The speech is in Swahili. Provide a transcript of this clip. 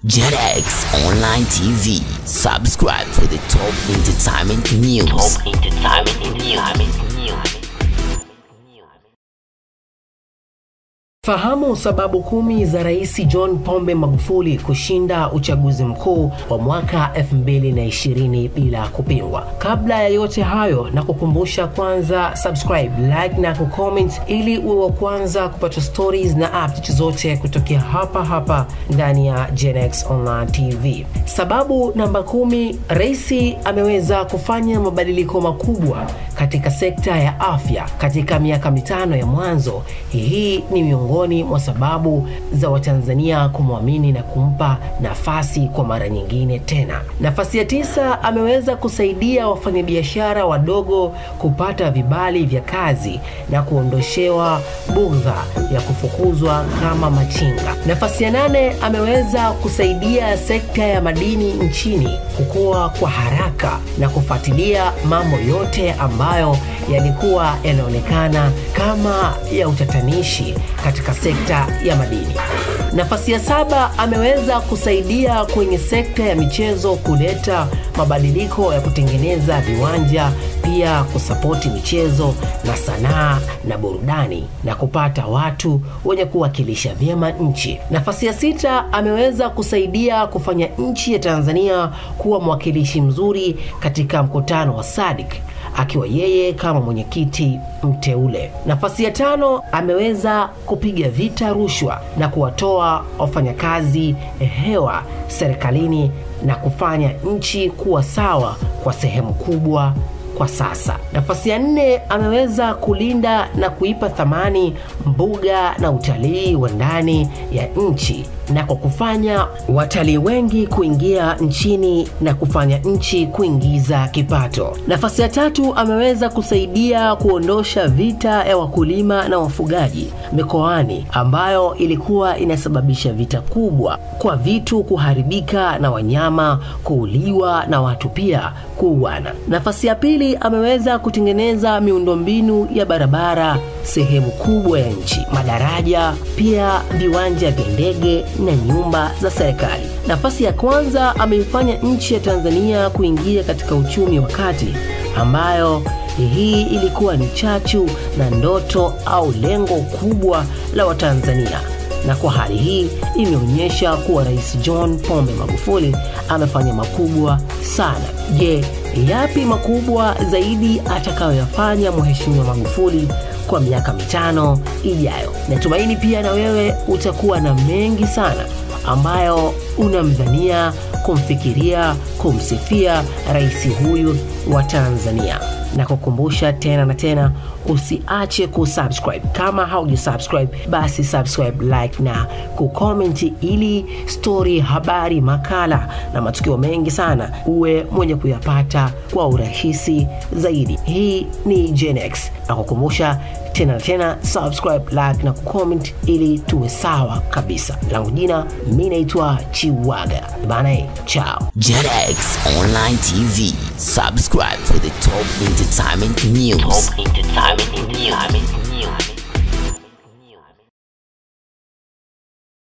JetX Online TV. Subscribe for the top entertainment news. Top entertainment news. Fahamu sababu kumi za Rais John Pombe Magufuli kushinda uchaguzi mkuu wa mwaka 2020 bila kupingwa. Kabla ya yote hayo, na kukumbusha kwanza subscribe, like na kucomment ili uwe wa kwanza kupata stories na updates zote kutokea hapa hapa ndani ya GenX Online TV. Sababu namba kumi, Rais ameweza kufanya mabadiliko makubwa katika sekta ya afya katika miaka mitano ya mwanzo. Hii ni miongoni mwa sababu za Watanzania kumwamini na kumpa nafasi kwa mara nyingine tena. Nafasi ya tisa, ameweza kusaidia wafanyabiashara wadogo kupata vibali vya kazi na kuondoshewa bugdha ya kufukuzwa kama machinga. Nafasi ya nane, ameweza kusaidia sekta ya madini nchini kukua kwa haraka na kufuatilia mambo yote ambayo yalikuwa yanaonekana kama ya utatanishi katika sekta ya madini. Nafasi ya saba, ameweza kusaidia kwenye sekta ya michezo kuleta mabadiliko ya kutengeneza viwanja, pia kusapoti michezo na sanaa na burudani na kupata watu wenye kuwakilisha vyema nchi. Nafasi ya sita, ameweza kusaidia kufanya nchi ya Tanzania kuwa mwakilishi mzuri katika mkutano wa SADC akiwa yeye kama mwenyekiti mteule. Nafasi ya tano, ameweza kupiga vita rushwa na kuwatoa wafanyakazi hewa serikalini na kufanya nchi kuwa sawa kwa sehemu kubwa kwa sasa. Nafasi ya nne, ameweza kulinda na kuipa thamani mbuga na utalii wa ndani ya nchi na kwa kufanya watalii wengi kuingia nchini na kufanya nchi kuingiza kipato. Nafasi ya tatu, ameweza kusaidia kuondosha vita ya wakulima na wafugaji mikoani ambayo ilikuwa inasababisha vita kubwa kwa vitu kuharibika na wanyama kuuliwa na watu pia kuuana. Nafasi ya pili, ameweza kutengeneza miundombinu ya barabara sehemu kubwa ya nchi, madaraja, pia viwanja vya ndege na nyumba za serikali. Nafasi ya kwanza, ameifanya nchi ya Tanzania kuingia katika uchumi wa kati ambayo hii ilikuwa ni chachu na ndoto au lengo kubwa la Watanzania na kwa hali hii imeonyesha kuwa Rais John Pombe Magufuli amefanya makubwa sana. Je, yapi makubwa zaidi atakayoyafanya Mheshimiwa Magufuli kwa miaka mitano ijayo? Natumaini pia na wewe utakuwa na mengi sana ambayo unamdhania, kumfikiria, kumsifia rais huyu wa Tanzania na kukumbusha tena na tena usiache kusubscribe. Kama haujasubscribe, basi subscribe, like na kucomment, ili story, habari, makala na matukio mengi sana uwe mwenye kuyapata kwa urahisi zaidi. Hii ni GenX na kukumbusha tena na tena subscribe, like na kucomment ili tuwe sawa kabisa. Langu jina mi naitwa Chiwaga bana, chao. JetX Online TV. Subscribe for the top entertainment news. Top entertainment news.